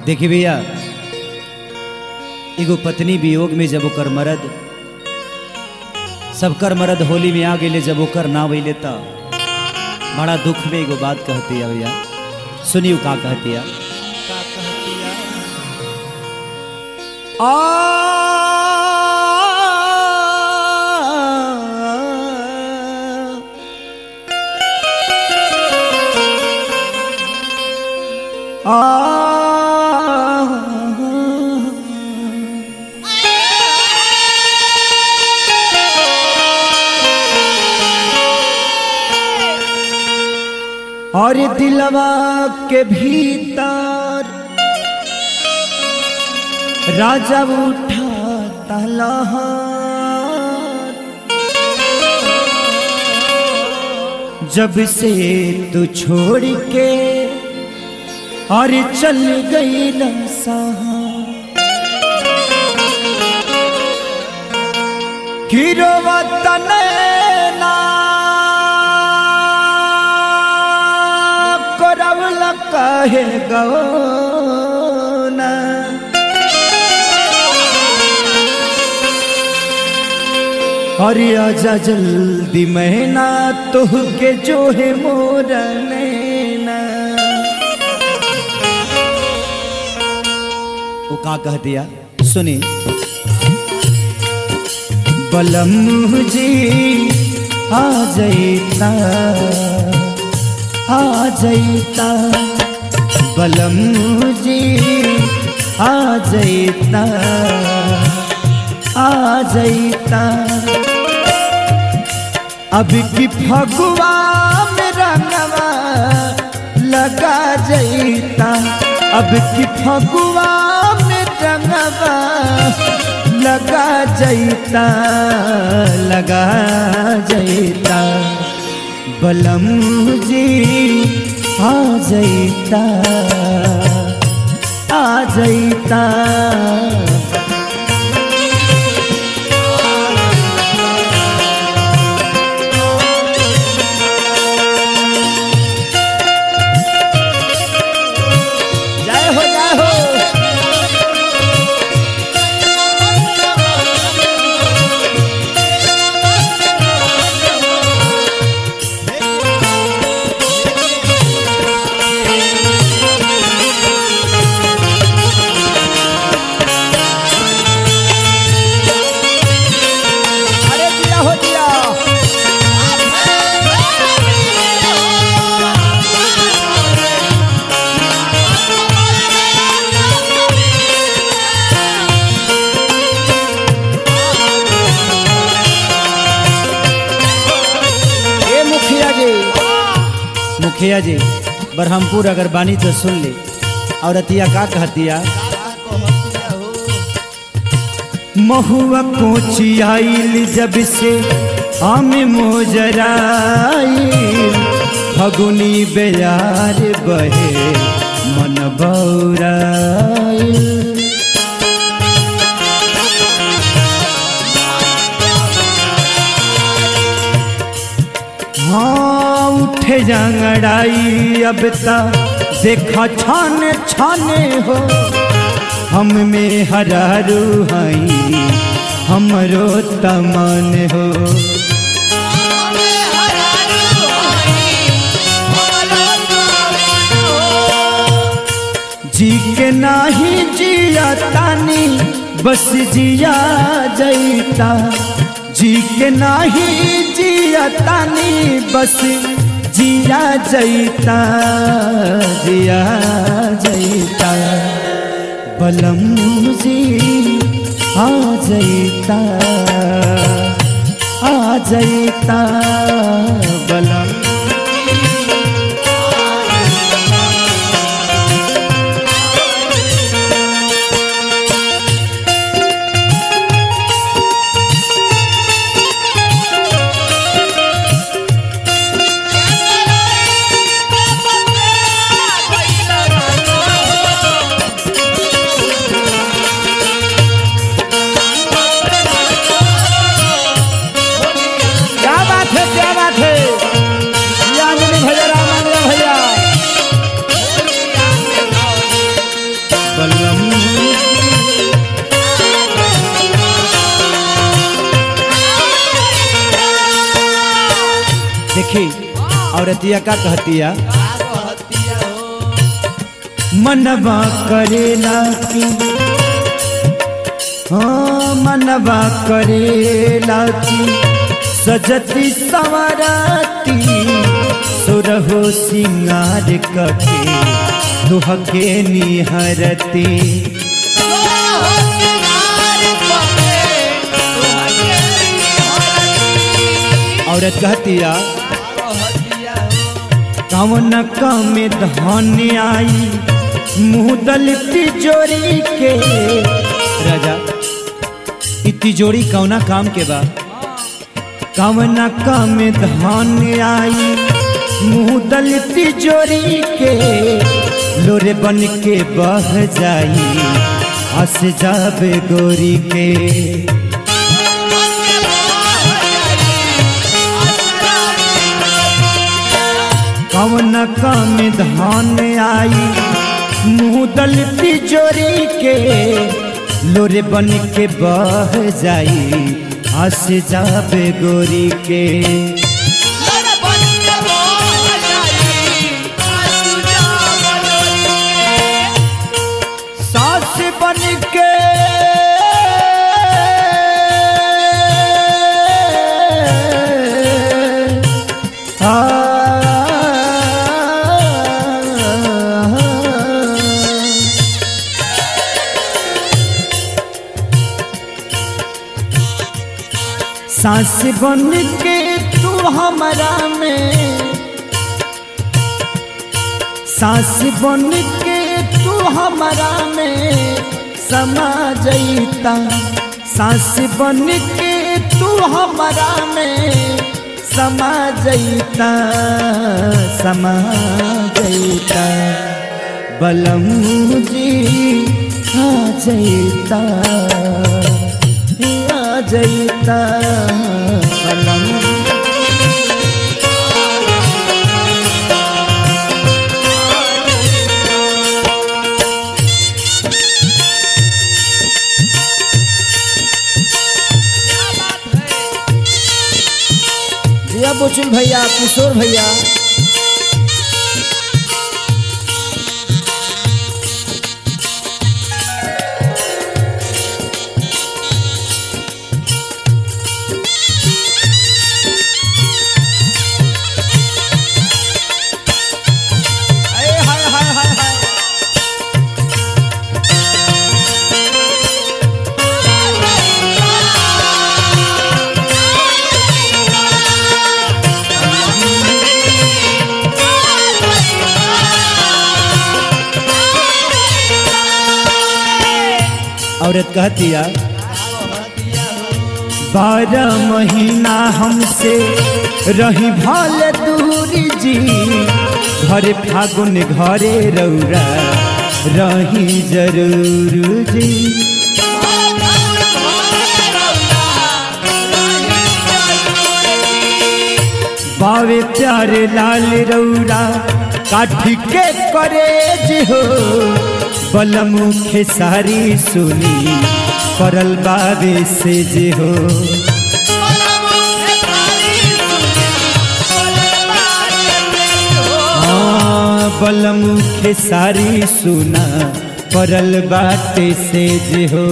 देखी भैया एगो पत्नी वियोग में जब ओकर मरद सबकर मरद होली में आ गए जब ओकर ना वैले त बड़ा दुख में एगो बात कहती है भैया सुनियो का कहती है का कहतिया और दिलवा के भीतर राजा उठा तलहार जब से तू छोड़ के और चल गई न सहा गिरवा तनैना करवल कहे गौना अरे आजा जल्दी मैना तोह के जो है मोर नैना वो का कह दिया सुनी बलम जी आ जैता आ जैता बलम जी आ जैता आ जैता अब की फगुआ में रंगवा लगा जैता अब की फगुआ में रंगवा लगा जैता लगा जैता बलम जी आ जैता आ जैता जय हो जय हो अरे दिया हो दिया ए मुखिया जी मुखिया जी बरहमपुर अगर बानी तो सुन ली और अतिया का कहतिया का कहतिया हो महुआ कोची आइल जब से आम मोजराइल फगुनी बेयार बहे मन बौराइल हाँ उठे जंगड़ाई अब तक देखा छाने छाने हो हम में हरारू हई हमरो तमन हो जी के नाही जिया तानी बस जिया जैता जी के नाही जिया तानी बस जिया जैता जिया जैता बलम जी आ जैता आ जैता बलम क्या बात है क्या बात है औरतिया का कहतिया का कहतिया हो मनवा करेला की हाँ मनवा करेला की सजती सवराती सुरहो सिंगार कके दुहके निहरती औरत कहतिया कहतिया हो कवन कम धन आई मुदल तिजोरी के राजा इ तिजोरी कौना काम के बा कवन कम धन आई मुदल तिजोरी के लोरे बन के बह जाई हंस जाबे गोरी के कवन कम धान आई मुदल तिजोरी के लोरे बन के बह जाई हंस जाबे गोरी के सास बन के सास बन के तू हमारा में सास बन के तू हमारा में समा जईता सास बन के तू हमारा में समा जईता समा जईता बलम जी आ जईता आ जईता बलम जिया बुचुल भैया किशोर भैया हाय हाय हाय हाय हाय औरत कहतिया कहतिया हो बारह महीना हमसे रही भाल दूरी जी घरे फागुन घरे रौरा रही जरूर जी बावे प्यारे लाल रौरा काठी के करे जी हो बलमुखे सारी सुनी परल बाबे से जे हो हाँ बलमुखे सारी सुना परल बाटे से जे हो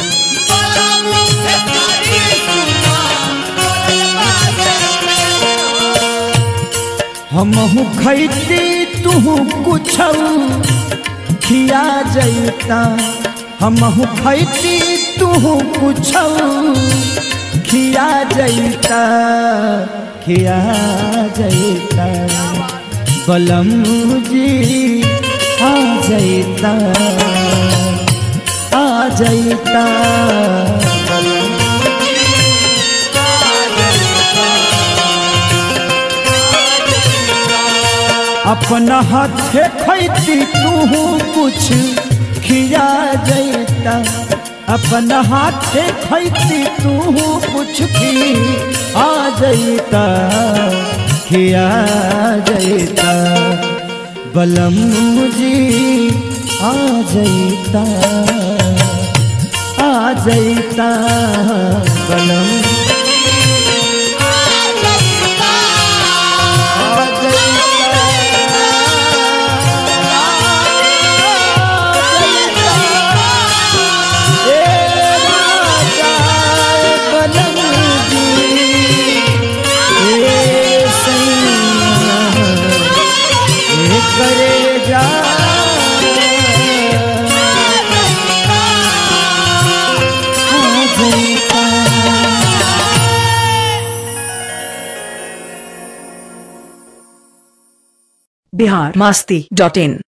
हमहू खैती तू कुछ खिया जैता हमहू खैती तू कुछ खिया जैता खिया जैता बलम जी आ जैता आ जैता बलम अपना हाथे खैती तू कुछ खिया जैता अपना हाथे खैती तू कुछ भी आ जैता खिया जैता बलम जी आ जैता आ जैता बलम आ जैता बिहार मास्ती डॉट इन